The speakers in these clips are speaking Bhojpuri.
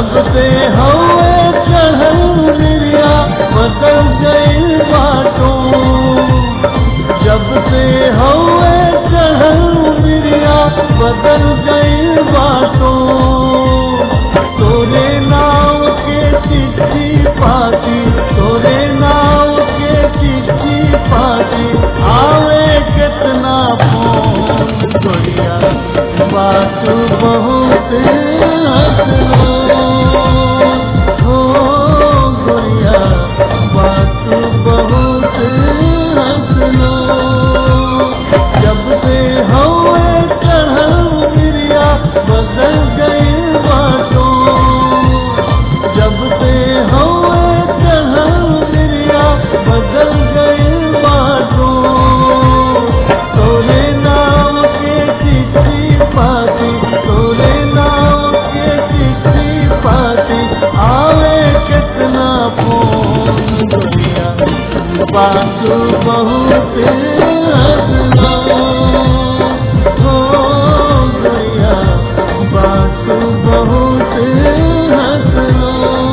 जब से हवे चढ़ल मिरिया बदल गई बाटो जब से हवे चढ़ल मिरिया बदल गई बाटो तोरे नाव के चिट्ठी पाती तोरे नाव के चिट्ठी पाती आवे कितना फोन गोरिया बात बहुत हंसलो हो गोरिया बात बहुत हंसलो जब से हवे चढ़ल मिरिया बदल गई बातों जब से हवे चढ़ल मिरिया बदल गई बातों तोरे नाम के चिट्ठी पाती तोरे नाम के चिट्ठी पाती आवे कितना फोन दुनिया बात बहुत हंसलो हो गया बात बहुत हंसलो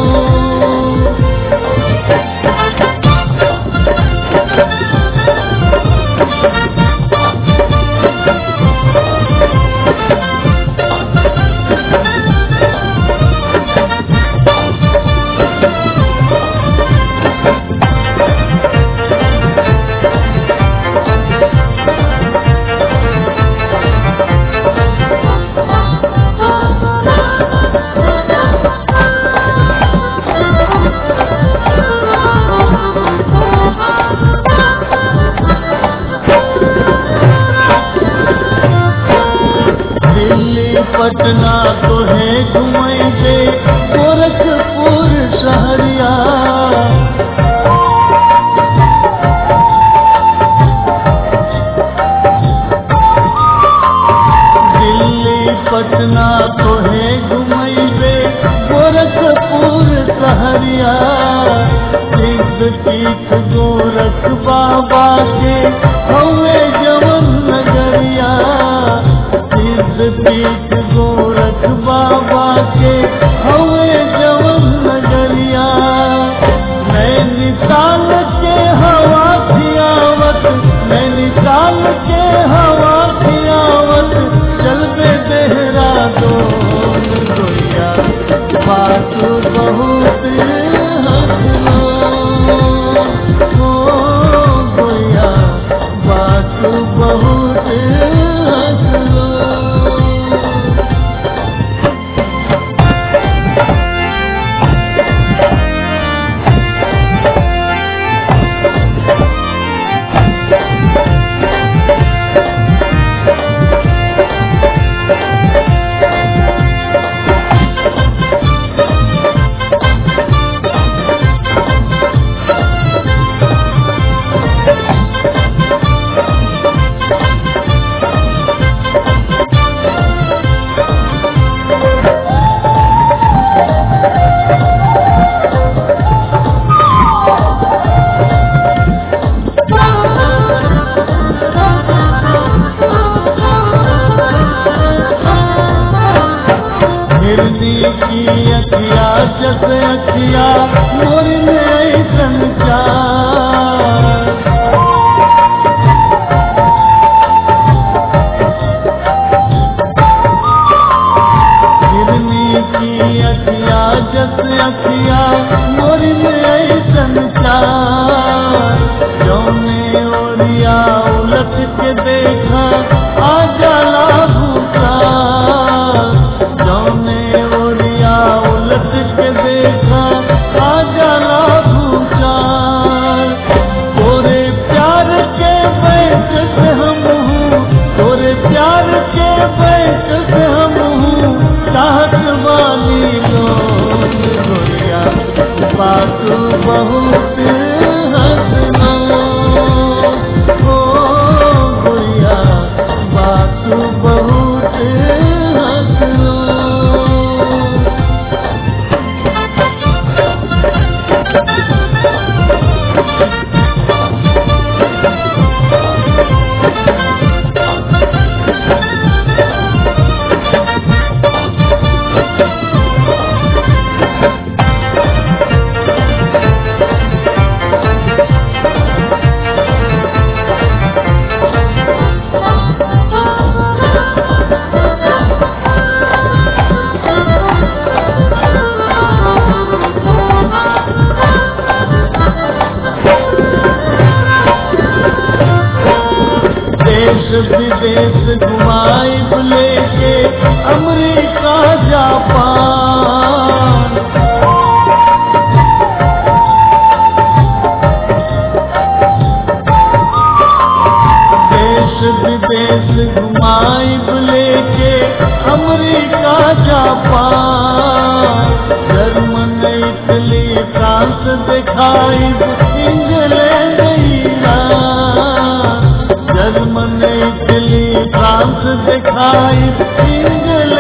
दिल्ली पटना तो है घुमई से गोरखपुर शहरिया दिल्ली पटना तो है घुमई से गोरखपुर शहरिया सिद्ध तीर्थ गोरख बाबा के हवे जवन नगरिया सिद्ध तीर्थ गोरख बाबा के हवे जवन नगरिया नैनीताल के हवा खियावत नैनीताल के हवा खियावत चल बे देहरादून गोरिया बात बहुत हंसलो हो गोरिया बात बहुत हंसलो हिरदी की अखिया जस अखिया मोर में ऐसन चार हिरनी की अखिया जस अखिया मोर में ऐसन चार जौने ओरिया उलट के देखा आ जाला भूखा जौने ओरिया उलट के देखा आ जाला भूखा तोरे प्यार के बैठ से हम हूँ तोरे प्यार के बैठ से हम हूँ चाहत वाली लोग गोरिया बात बहुत हंसलो हो गोरिया बात बहुत हंसलो विदेश घुमाइब लेके अमेरिका जापान देश विदेश घुमाइब लेके America Japan German Italy France दिखाइब England Iran German Italy France दिखाइब इंग्लैंड